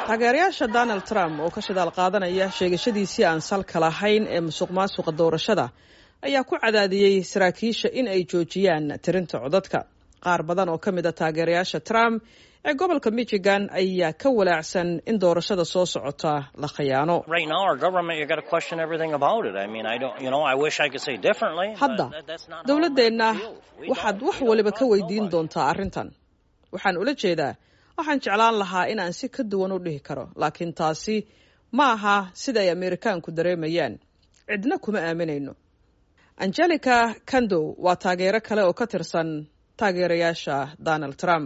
taageerayaasha donald trump oo ka shidaal qaadanaya sheegashadiisii aan salka lahayn ee musuq maasuqa doorashada ayaa ku cadaadiyey saraakiisha in ay joojiyaan tirinta codadka qaar badan oo ka mid a taageerayaasha trump ee gobolka michigan ayaa ka walaacsan in doorashada soo socota la khiyaano hadda dowladdeenna waxaad wax waliba ka weydiin doontaa arrintan waxaan ula jeedaa waxaan jeclaan lahaa inaan si ka duwan u dhihi karo laakiin taasi ma aha sida ay ameerikaanku dareemayaan cidna kuma aaminayno angelica kandow waa taageero kale oo ka tirsan taageerayaasha donald trump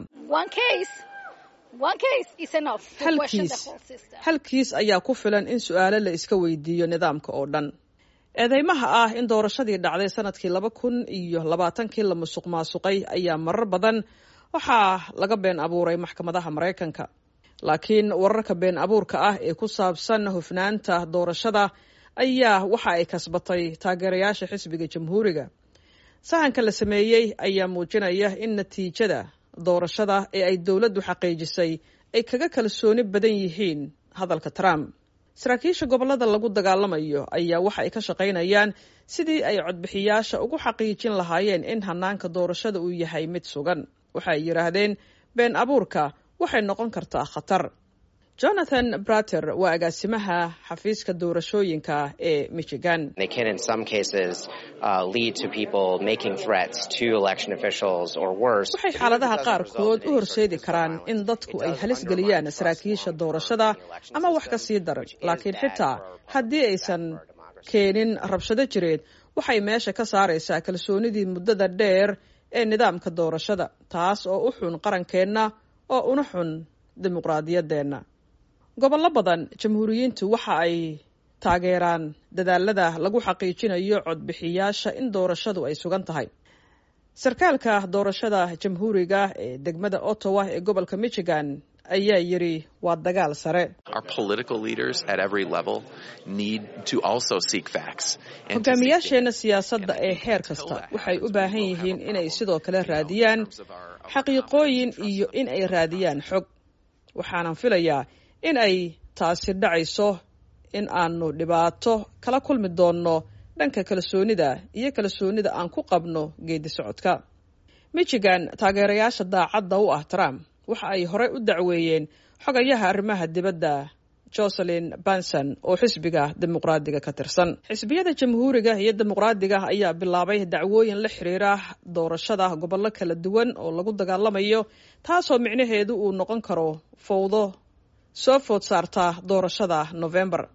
halkiis ayaa ku filan in su-aalo la iska weydiiyo nidaamka oo dhan eedeymaha ah in doorashadii dhacday sanadkii laba kun iyo labaatankii la musuq maasuqay ayaa marar badan waxaa laga been abuuray maxkamadaha maraykanka laakiin wararka been abuurka ah ee ku saabsan hufnaanta doorashada ayaa waxa ay kasbatay taageerayaasha xisbiga jamhuuriga sahanka la sameeyey ayaa muujinaya in natiijada doorashada ee ay dowladdu xaqiijisay ay kaga kalsooni badan yihiin hadalka trump saraakiisha gobollada lagu dagaalamayo ayaa waxa ay ka shaqaynayaan sidii ay codbixiyaasha ugu xaqiijin lahaayeen in hanaanka doorashada uu yahay mid sugan waxa ay yidhaahdeen been abuurka waxay noqon kartaa khatar jonathan brater waa agaasimaha xafiiska doorashooyinka ee michigan waxay xaaladaha qaarkood u horseedi karaan in dadku ay halis geliyaan saraakiisha doorashada ama wax ka sii daran laakiin xitaa haddii aysan keenin rabshado jireed waxay meesha ka saaraysaa kalsoonidii muddada dheer ee nidaamka doorashada taas oo u xun qarankeenna oo una xun dimuqraadiyaddeenna gobollo badan jamhuuriyiintu waxa ay taageeraan dadaalada lagu xaqiijinayo codbixiyaasha in doorashadu ay sugan tahay sarkaalka doorashada jamhuuriga ee degmada ottawa ee gobolka michigan ayaa yidhi waa dagaal sare hogaamiyaasheenna siyaasadda ee heer kasta waxay u baahan yihiin inay sidoo kale raadiyaan xaqiiqooyin iyo in ay raadiyaan xog waxaanan filayaa in ay taasi dhacayso in aanu dhibaato kala kulmi doonno dhanka kalsoonida iyo kalsoonida aan ku qabno geedi socodka michigan taageerayaasha daacadda u ah trump waxa ay horey u dacweeyeen xogayaha arrimaha dibadda joselin banson oo xisbiga dimuqraadiga ka tirsan xisbiyada jamhuuriga iyo dimuqraadiga ayaa bilaabay dacwooyin la xiriira doorashada gobollo kala duwan oo lagu dagaalamayo taasoo micnaheedu uu noqon karo fowdo soo food saarta doorashada novembar